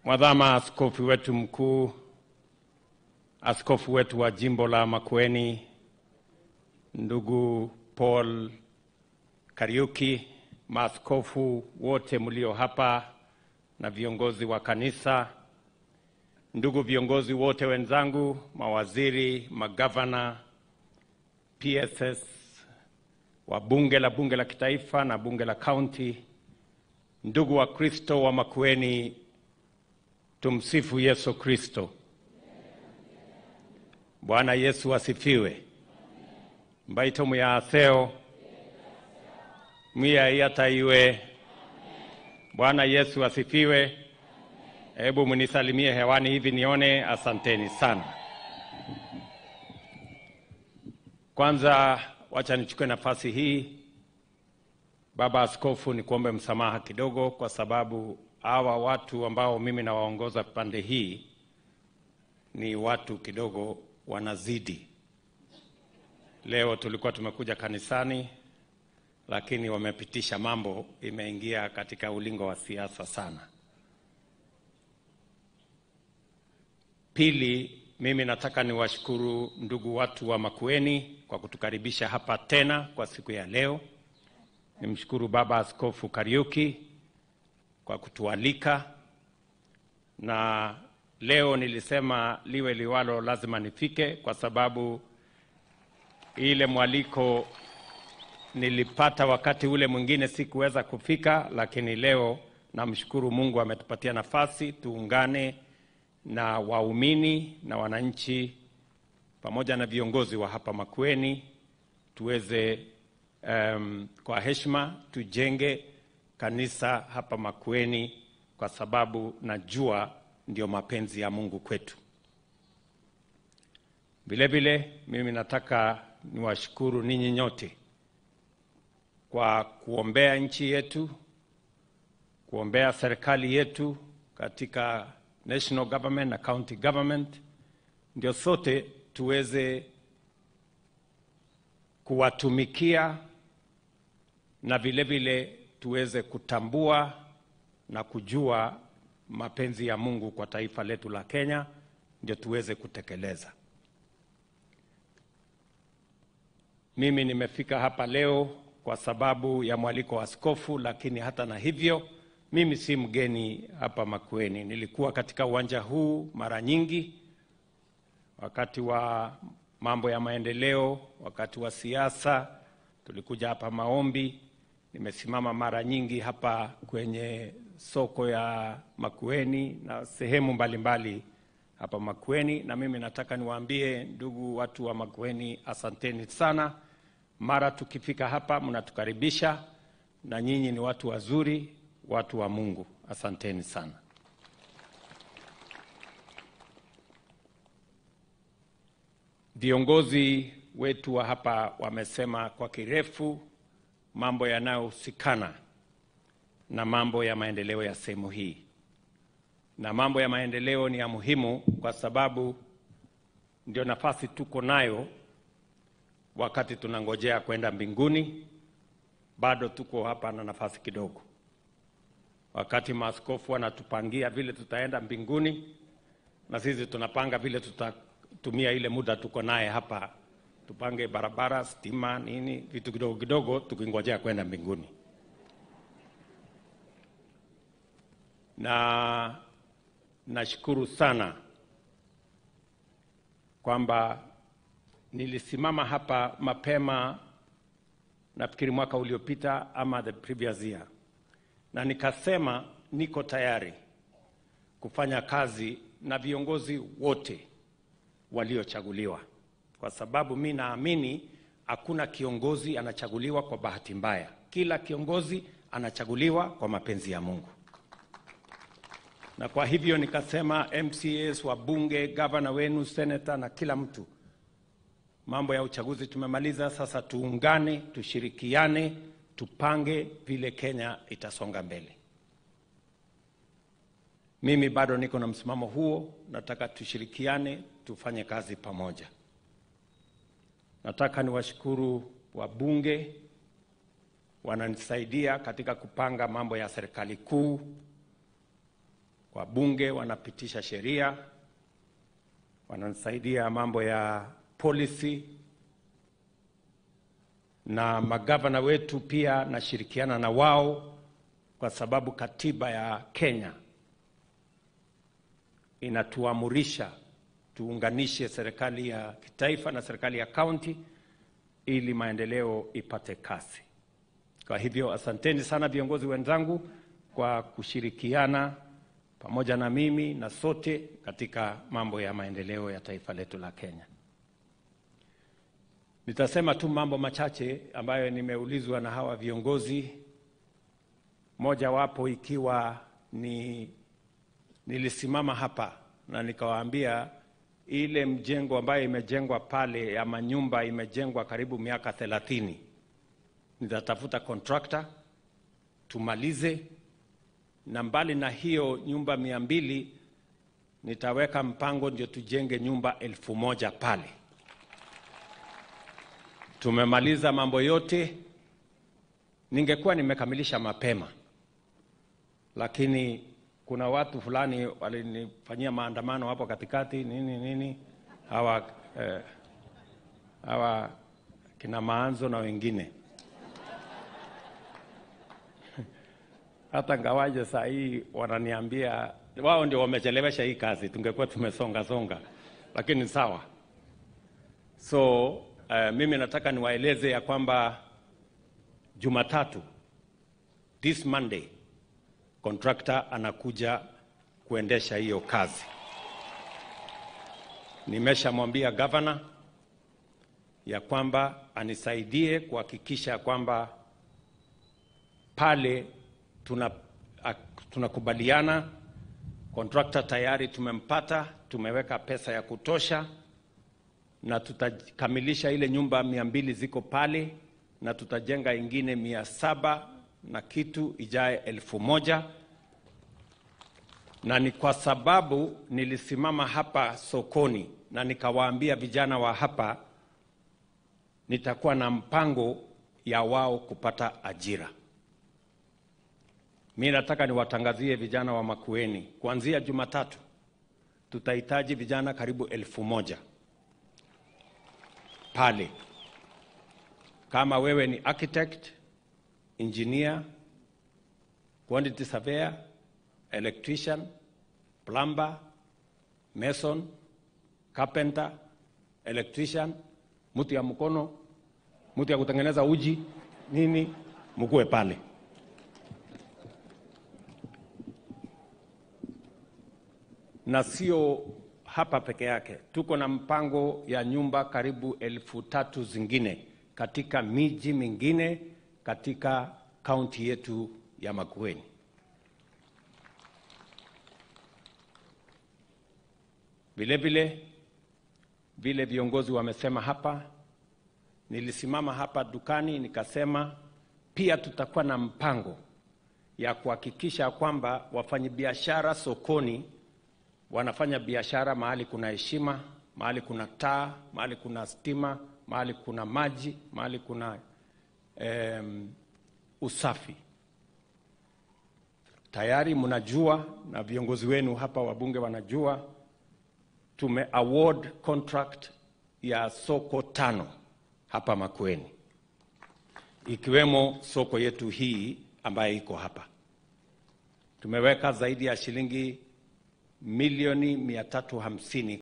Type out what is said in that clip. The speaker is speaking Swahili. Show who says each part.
Speaker 1: Mwadhama askofu wetu mkuu, askofu wetu wa jimbo la Makueni, ndugu Paul Kariuki, maaskofu wote mlio hapa na viongozi wa kanisa, ndugu viongozi wote wenzangu, mawaziri, magavana, PSS, wa bunge la bunge la kitaifa na bunge la kaunti, ndugu wa Kristo wa Makueni, tumsifu Yesu Kristo. Bwana Yesu asifiwe. mbaito muyaseo mwiyaiataiwe. Bwana Yesu asifiwe. Hebu mnisalimie hewani hivi nione. Asanteni sana. Kwanza wacha nichukue nafasi hii, Baba Askofu, ni kuombe msamaha kidogo, kwa sababu hawa watu ambao mimi nawaongoza pande hii ni watu kidogo wanazidi. Leo tulikuwa tumekuja kanisani, lakini wamepitisha mambo, imeingia katika ulingo wa siasa sana. Pili, mimi nataka niwashukuru ndugu watu wa Makueni kwa kutukaribisha hapa tena kwa siku ya leo. Nimshukuru Baba Askofu Kariuki kwa kutualika, na leo nilisema liwe liwalo, lazima nifike kwa sababu ile mwaliko nilipata wakati ule mwingine sikuweza kufika, lakini leo namshukuru Mungu ametupatia nafasi tuungane na waumini na wananchi pamoja na viongozi wa hapa Makueni tuweze um, kwa heshima tujenge kanisa hapa Makueni, kwa sababu najua ndio mapenzi ya Mungu kwetu. Vile vile mimi nataka niwashukuru ninyi nyote kwa kuombea nchi yetu, kuombea serikali yetu katika national government na county government, ndio sote tuweze kuwatumikia na vile vile tuweze kutambua na kujua mapenzi ya Mungu kwa taifa letu la Kenya, ndio tuweze kutekeleza. Mimi nimefika hapa leo kwa sababu ya mwaliko wa askofu, lakini hata na hivyo mimi si mgeni hapa Makueni. Nilikuwa katika uwanja huu mara nyingi wakati wa mambo ya maendeleo, wakati wa siasa, tulikuja hapa maombi. Nimesimama mara nyingi hapa kwenye soko ya Makueni na sehemu mbalimbali mbali hapa Makueni, na mimi nataka niwaambie ndugu watu wa Makueni, asanteni sana. Mara tukifika hapa mnatukaribisha, na nyinyi ni watu wazuri, watu wa Mungu. Asanteni sana. Viongozi wetu wa hapa wamesema kwa kirefu mambo yanayohusikana na mambo ya maendeleo ya sehemu hii, na mambo ya maendeleo ni ya muhimu kwa sababu ndio nafasi tuko nayo wakati tunangojea kwenda mbinguni. Bado tuko hapa na nafasi kidogo, wakati maaskofu wanatupangia vile tutaenda mbinguni, na sisi tunapanga vile tutatumia ile muda tuko naye hapa, tupange barabara, stima, nini, vitu kidogo kidogo, tukingojea kwenda mbinguni. Na nashukuru sana kwamba nilisimama hapa mapema, nafikiri mwaka uliopita ama the previous year, na nikasema niko tayari kufanya kazi na viongozi wote waliochaguliwa, kwa sababu mi naamini hakuna kiongozi anachaguliwa kwa bahati mbaya. Kila kiongozi anachaguliwa kwa mapenzi ya Mungu, na kwa hivyo nikasema MCAs, wabunge, gavana wenu, senata na kila mtu Mambo ya uchaguzi tumemaliza, sasa tuungane, tushirikiane, tupange vile Kenya itasonga mbele. Mimi bado niko na msimamo huo, nataka tushirikiane, tufanye kazi pamoja. Nataka niwashukuru wabunge wananisaidia katika kupanga mambo ya serikali kuu. wabunge wanapitisha sheria, wananisaidia mambo ya policy, na magavana wetu pia nashirikiana na wao, kwa sababu katiba ya Kenya inatuamurisha tuunganishe serikali ya kitaifa na serikali ya kaunti ili maendeleo ipate kasi. Kwa hivyo asanteni sana viongozi wenzangu kwa kushirikiana pamoja na mimi na sote katika mambo ya maendeleo ya taifa letu la Kenya. Nitasema tu mambo machache ambayo nimeulizwa na hawa viongozi, moja wapo ikiwa ni nilisimama hapa na nikawaambia ile mjengo ambayo imejengwa pale ya manyumba imejengwa karibu miaka thelathini. Nitatafuta contractor tumalize, na mbali na hiyo nyumba mia mbili nitaweka mpango ndio tujenge nyumba elfu moja pale. Tumemaliza mambo yote. Ningekuwa nimekamilisha mapema, lakini kuna watu fulani walinifanyia maandamano hapo katikati nini nini, hawa eh, hawa kina Maanzo na wengine hata ngawaje saa hii wananiambia wao ndio wamechelewesha hii kazi, tungekuwa tumesonga songa, lakini sawa. So uh, mimi nataka niwaeleze ya kwamba Jumatatu, this Monday, contractor anakuja kuendesha hiyo kazi. Nimeshamwambia gavana ya kwamba anisaidie kuhakikisha kwamba pale tuna tunakubaliana. Contractor tayari tumempata, tumeweka pesa ya kutosha, na tutakamilisha ile nyumba mia mbili ziko pale, na tutajenga ingine mia saba na kitu ijaye elfu moja na ni kwa sababu nilisimama hapa sokoni na nikawaambia vijana wa hapa nitakuwa na mpango ya wao kupata ajira. Mi nataka niwatangazie vijana wa Makueni, kuanzia Jumatatu tutahitaji vijana karibu elfu moja pale. Kama wewe ni architect, engineer, quantity surveyor, electrician, plumber, mason, carpenter, electrician, mtu ya mkono, mtu ya kutengeneza uji nini, mkuwe pale. na sio hapa peke yake, tuko na mpango ya nyumba karibu elfu tatu zingine katika miji mingine katika kaunti yetu ya Makueni. Vile vile vile viongozi wamesema hapa, nilisimama hapa dukani nikasema pia tutakuwa na mpango ya kuhakikisha kwamba wafanyabiashara sokoni wanafanya biashara mahali kuna heshima, mahali kuna taa, mahali kuna stima, mahali kuna maji, mahali kuna um, usafi. Tayari mnajua na viongozi wenu hapa wabunge wanajua, tume award contract ya soko tano hapa Makueni, ikiwemo soko yetu hii ambayo iko hapa. Tumeweka zaidi ya shilingi milioni mia tatu hamsini